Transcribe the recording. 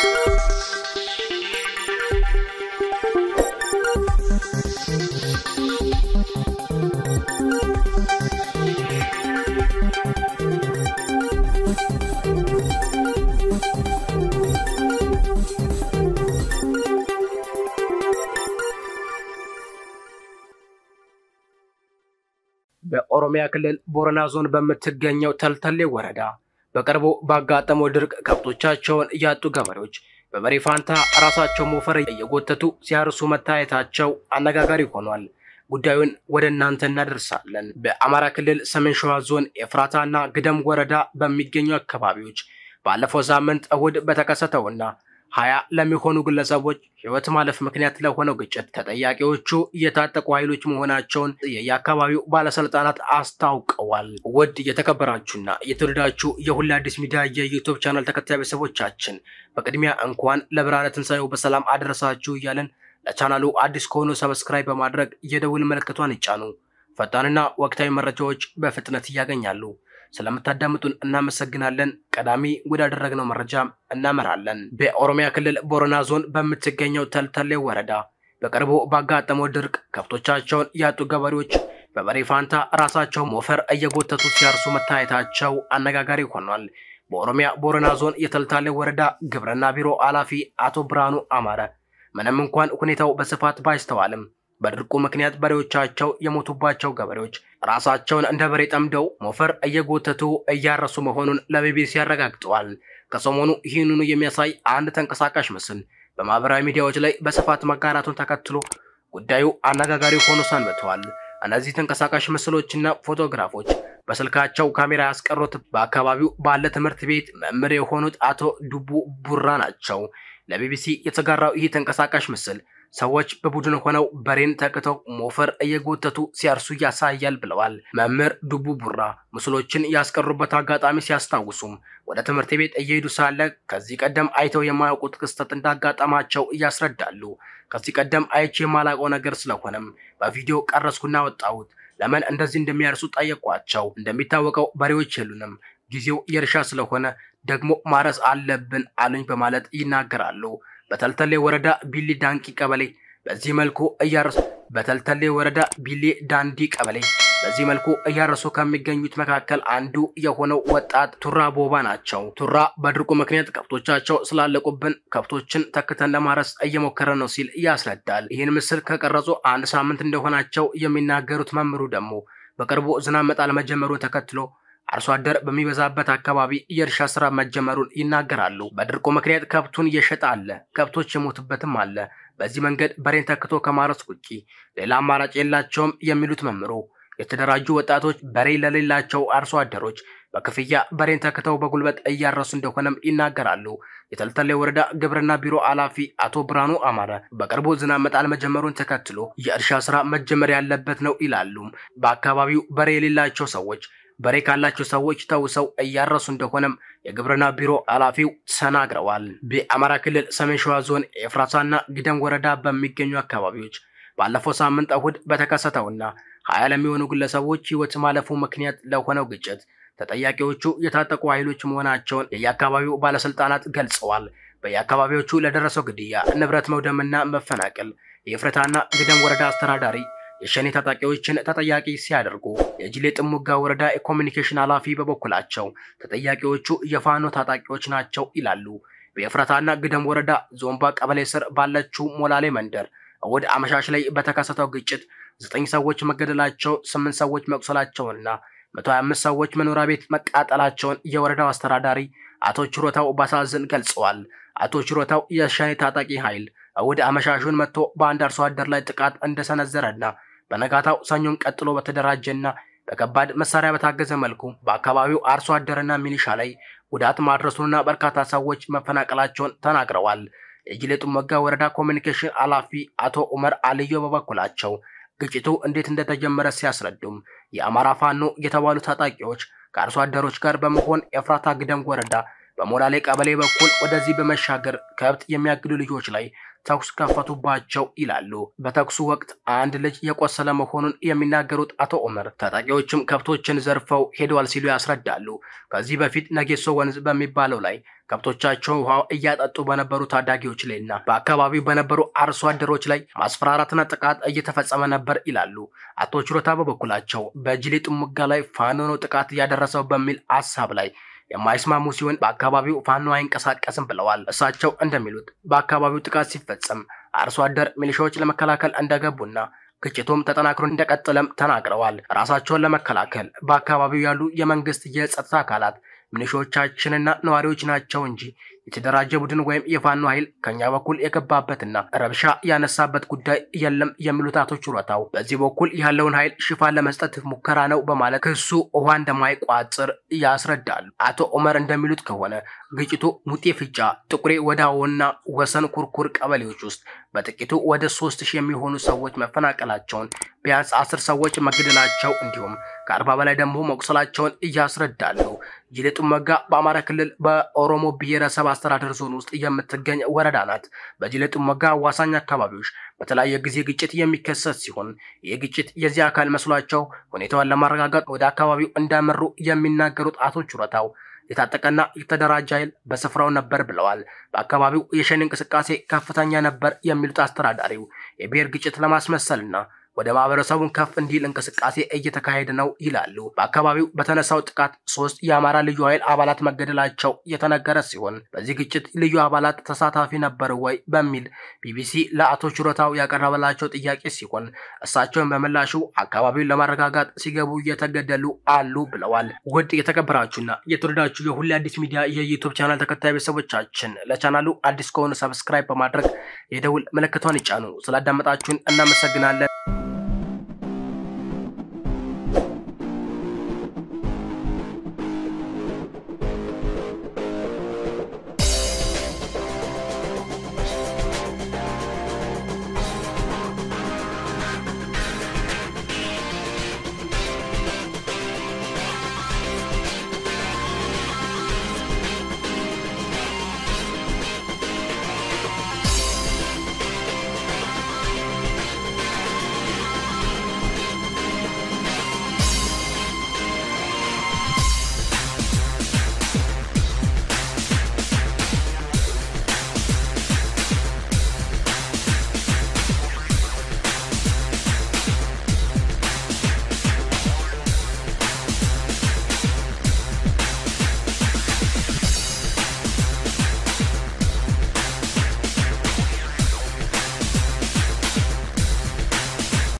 በኦሮሚያ ክልል ቦረና ዞን በምትገኘው ተልተሌ ወረዳ በቅርቡ ባጋጠመው ድርቅ ከብቶቻቸውን ያጡ ገበሬዎች በበሬ ፋንታ ራሳቸው ሞፈር እየጎተቱ ሲያርሱ መታየታቸው አነጋጋሪ ሆኗል። ጉዳዩን ወደ እናንተ እናደርሳለን። በአማራ ክልል ሰሜን ሸዋ ዞን ኤፍራታና ግደም ወረዳ በሚገኙ አካባቢዎች ባለፈው ሳምንት እሁድ በተከሰተውና ሀያ ለሚሆኑ ግለሰቦች ሕይወት ማለፍ ምክንያት ለሆነው ግጭት ተጠያቂዎቹ የታጠቁ ኃይሎች መሆናቸውን የየአካባቢው ባለስልጣናት አስታውቀዋል። ውድ የተከበራችሁና የተወደዳችሁ የሁሉ አዲስ ሚዲያ የዩቱብ ቻናል ተከታይ ቤተሰቦቻችን በቅድሚያ እንኳን ለብርሃነ ትንሣኤው በሰላም አደረሳችሁ እያለን ለቻናሉ አዲስ ከሆኑ ሰብስክራይብ በማድረግ የደውል ምልክቷን ይጫኑ። ፈጣንና ወቅታዊ መረጃዎች በፍጥነት እያገኛሉ። ስለምታዳምጡን እናመሰግናለን። ቀዳሚ ወዳደረግነው መረጃ እናመራለን። በኦሮሚያ ክልል ቦረና ዞን በምትገኘው ተልተሌ ወረዳ በቅርቡ ባጋጠመው ድርቅ ከብቶቻቸውን ያጡ ገበሬዎች በበሬ ፋንታ ራሳቸው ሞፈር እየጎተቱ ሲያርሱ መታየታቸው አነጋጋሪ ሆኗል። በኦሮሚያ ቦረና ዞን የተልታሌ ወረዳ ግብርና ቢሮ ኃላፊ አቶ ብርሃኑ አማረ ምንም እንኳን ሁኔታው በስፋት ባይስተዋልም በድርቁ ምክንያት በሬዎቻቸው የሞቱባቸው ገበሬዎች ራሳቸውን እንደ በሬ ጠምደው ሞፈር እየጎተቱ እያረሱ መሆኑን ለቢቢሲ አረጋግጠዋል። ከሰሞኑ ይህንኑ የሚያሳይ አንድ ተንቀሳቃሽ ምስል በማህበራዊ ሚዲያዎች ላይ በስፋት መጋራቱን ተከትሎ ጉዳዩ አነጋጋሪ ሆኖ ሰንብተዋል። እነዚህ ተንቀሳቃሽ ምስሎችና ፎቶግራፎች በስልካቸው ካሜራ ያስቀሩት በአካባቢው ባለ ትምህርት ቤት መምህር የሆኑት አቶ ዱቡ ቡራ ናቸው። ለቢቢሲ የተጋራው ይህ ተንቀሳቃሽ ምስል ሰዎች በቡድን ሆነው በሬን ተክተው ሞፈር እየጎተቱ ሲያርሱ ያሳያል ብለዋል። መምህር ዱቡ ቡራ ምስሎችን ያስቀሩበት አጋጣሚ ሲያስታውሱም ወደ ትምህርት ቤት እየሄዱ ሳለ ከዚህ ቀደም አይተው የማያውቁት ክስተት እንዳጋጠማቸው እያስረዳሉ። ከዚህ ቀደም አይቼ የማላውቀው ነገር ስለሆነም በቪዲዮ ቀረስኩና ወጣሁት። ለምን እንደዚህ እንደሚያርሱ ጠየቋቸው። እንደሚታወቀው በሬዎች የሉንም፣ ጊዜው የእርሻ ስለሆነ ደግሞ ማረስ አለብን አሉኝ በማለት ይናገራሉ። በተልተሌ ወረዳ ቢሊ ዳንቂ ቀበሌ በዚህ መልኩ እያረሱ በተልተሌ ወረዳ ቢሌ ዳንዲ ቀበሌ በዚህ መልኩ እያረሱ ከሚገኙት መካከል አንዱ የሆነው ወጣት ቱራ ቦባ ናቸው። ቱራ በድርቁ ምክንያት ከብቶቻቸው ስላለቁብን ከብቶችን ተክተን ለማረስ እየሞከረ ነው ሲል ያስረዳል። ይህን ምስል ከቀረጹ አንድ ሳምንት እንደሆናቸው የሚናገሩት መምህሩ ደግሞ በቅርቡ ዝናብ መጣል መጀመሩን ተከትሎ አርሶ አደር በሚበዛበት አካባቢ የእርሻ ስራ መጀመሩን ይናገራሉ። በድርቁ ምክንያት ከብቱን እየሸጠ አለ፣ ከብቶች የሞቱበትም አለ። በዚህ መንገድ በሬን ተክቶ ከማረስ ውጪ ሌላ አማራጭ የላቸውም የሚሉት መምህሩ የተደራጁ ወጣቶች በሬ ለሌላቸው አርሶ አደሮች በክፍያ በሬን ተክተው በጉልበት እያረሱ እንደሆነም ይናገራሉ። የተልተሌ ወረዳ ግብርና ቢሮ ኃላፊ አቶ ብርሃኑ አማረ በቅርቡ ዝናብ መጣል መጀመሩን ተከትሎ የእርሻ ስራ መጀመር ያለበት ነው ይላሉ። በአካባቢው በሬ የሌላቸው ሰዎች በሬ ካላቸው ሰዎች ተውሰው እያረሱ እንደሆነም የግብርና ቢሮ ኃላፊው ተናግረዋል። በአማራ ክልል ሰሜን ሸዋ ዞን ኤፍራታና ግደም ወረዳ በሚገኙ አካባቢዎች ባለፈው ሳምንት እሁድ በተከሰተውና ሀያ ለሚሆኑ ግለሰቦች ሕይወት ማለፉ ምክንያት ለሆነው ግጭት ተጠያቂዎቹ የታጠቁ ኃይሎች መሆናቸውን የየአካባቢው ባለስልጣናት ገልጸዋል። በየአካባቢዎቹ ለደረሰው ግድያ፣ ንብረት መውደምና መፈናቀል የኤፍራታና ግደም ወረዳ አስተዳዳሪ የሸኔ ታጣቂዎችን ተጠያቂ ሲያደርጉ የጅሌ ጥሙጋ ወረዳ የኮሚኒኬሽን ኃላፊ በበኩላቸው ተጠያቂዎቹ የፋኖ ታጣቂዎች ናቸው ይላሉ። በኤፍራታና ግደም ወረዳ ዞምባ ቀበሌ ስር ባለችው ሞላሌ መንደር እሁድ አመሻሽ ላይ በተከሰተው ግጭት ዘጠኝ ሰዎች መገደላቸው፣ ስምንት ሰዎች መቁሰላቸውንና መቶ ሀያ አምስት ሰዎች መኖሪያ ቤት መቃጠላቸውን የወረዳው አስተዳዳሪ አቶ ችሮታው ባሳዝን ገልጸዋል። አቶ ችሮታው የሸኔ ታጣቂ ኃይል እሁድ አመሻሹን መጥቶ በአንድ አርሶ አደር ላይ ጥቃት እንደሰነዘረና በነጋታው ሰኞን ቀጥሎ በተደራጀና በከባድ መሳሪያ በታገዘ መልኩ በአካባቢው አርሶ አደርና ሚሊሻ ላይ ጉዳት ማድረሱንና በርካታ ሰዎች መፈናቀላቸውን ተናግረዋል። የጅሌ ጥሙጋ ወረዳ ኮሚኒኬሽን ኃላፊ አቶ ኡመር አልዮ በበኩላቸው ግጭቱ እንዴት እንደተጀመረ ሲያስረዱም የአማራ ፋኖ የተባሉ ታጣቂዎች ከአርሶ አደሮች ጋር በመሆን ኤፍራታ ግደም ወረዳ በሞላሌ ቀበሌ በኩል ወደዚህ በመሻገር ከብት የሚያግዱ ልጆች ላይ ተኩስ ከፈቱባቸው ይላሉ። በተኩሱ ወቅት አንድ ልጅ የቆሰለ መሆኑን የሚናገሩት አቶ ኦመር ታጣቂዎችም ከብቶችን ዘርፈው ሄደዋል ሲሉ ያስረዳሉ። ከዚህ በፊት ነጌሶ ወንዝ በሚባለው ላይ ከብቶቻቸውን ውሃ እያጠጡ በነበሩ ታዳጊዎች ላይ እና በአካባቢው በነበሩ አርሶ አደሮች ላይ ማስፈራራትና ጥቃት እየተፈጸመ ነበር ይላሉ። አቶ ችሮታ በበኩላቸው በጅሌ ጥሙጋ ላይ ፋኖ ነው ጥቃት እያደረሰው በሚል ሀሳብ ላይ የማይስማሙ ሲሆን በአካባቢው ፋኖ አይንቀሳቀስም ብለዋል። እሳቸው እንደሚሉት በአካባቢው ጥቃት ሲፈጸም አርሶ አደር ሚሊሻዎች ለመከላከል እንደገቡና ግጭቱም ተጠናክሮ እንደቀጠለም ተናግረዋል። ራሳቸውን ለመከላከል በአካባቢው ያሉ የመንግስት የጸጥታ አካላት ሚሊሻዎቻችንና ነዋሪዎች ናቸው እንጂ የተደራጀ ቡድን ወይም የፋኖ ኃይል ከኛ በኩል የገባበትና ረብሻ ያነሳበት ጉዳይ የለም የሚሉት አቶ ችሮታው በዚህ በኩል ያለውን ኃይል ሽፋን ለመስጠት ሙከራ ነው በማለት ክሱ ውሃ እንደማይቋጥር ያስረዳሉ። አቶ ኦመር እንደሚሉት ከሆነ ግጭቱ ሙጤ ፍጫ፣ ጥቁሬ ወዳዎና ወሰን ኩርኩር ቀበሌዎች ውስጥ በጥቂቱ ወደ ሶስት ሺህ የሚሆኑ ሰዎች መፈናቀላቸውን ቢያንስ አስር ሰዎች መገደላቸው እንዲሁም ከአርባ በላይ ደግሞ መቁሰላቸውን እያስረዳሉ። ጅሌ ጥሙጋ በአማራ ክልል በኦሮሞ ብሔረሰብ አስተዳደር ዞን ውስጥ የምትገኝ ወረዳ ናት። በጅሌ ጥሙጋ አዋሳኝ አካባቢዎች በተለያየ ጊዜ ግጭት የሚከሰት ሲሆን ይህ ግጭት የዚህ አካል መስሏቸው ሁኔታውን ለማረጋጋት ወደ አካባቢው እንዳመሩ የሚናገሩት አቶ ችሮታው የታጠቀና የተደራጀ ኃይል በስፍራው ነበር ብለዋል። በአካባቢው የሸኔ እንቅስቃሴ ከፍተኛ ነበር የሚሉት አስተዳዳሪው የብሔር ግጭት ለማስመሰልና ወደ ማህበረሰቡን ከፍ እንዲል እንቅስቃሴ እየተካሄደ ነው ይላሉ። በአካባቢው በተነሳው ጥቃት ሶስት የአማራ ልዩ ኃይል አባላት መገደላቸው የተነገረ ሲሆን በዚህ ግጭት ልዩ አባላት ተሳታፊ ነበር ወይ በሚል ቢቢሲ ለአቶ ችሮታው ያቀረበላቸው ጥያቄ ሲሆን እሳቸውን በምላሹ አካባቢውን ለማረጋጋት ሲገቡ እየተገደሉ አሉ ብለዋል። ውድ የተከበራችሁና የተወደዳችሁ የሁሌ አዲስ ሚዲያ የዩቱብ ቻናል ተከታይ ቤተሰቦቻችን ለቻናሉ አዲስ ከሆኑ ሰብስክራይብ በማድረግ የደውል ምልክቷን ይጫኑ። ስላዳመጣችሁን እናመሰግናለን።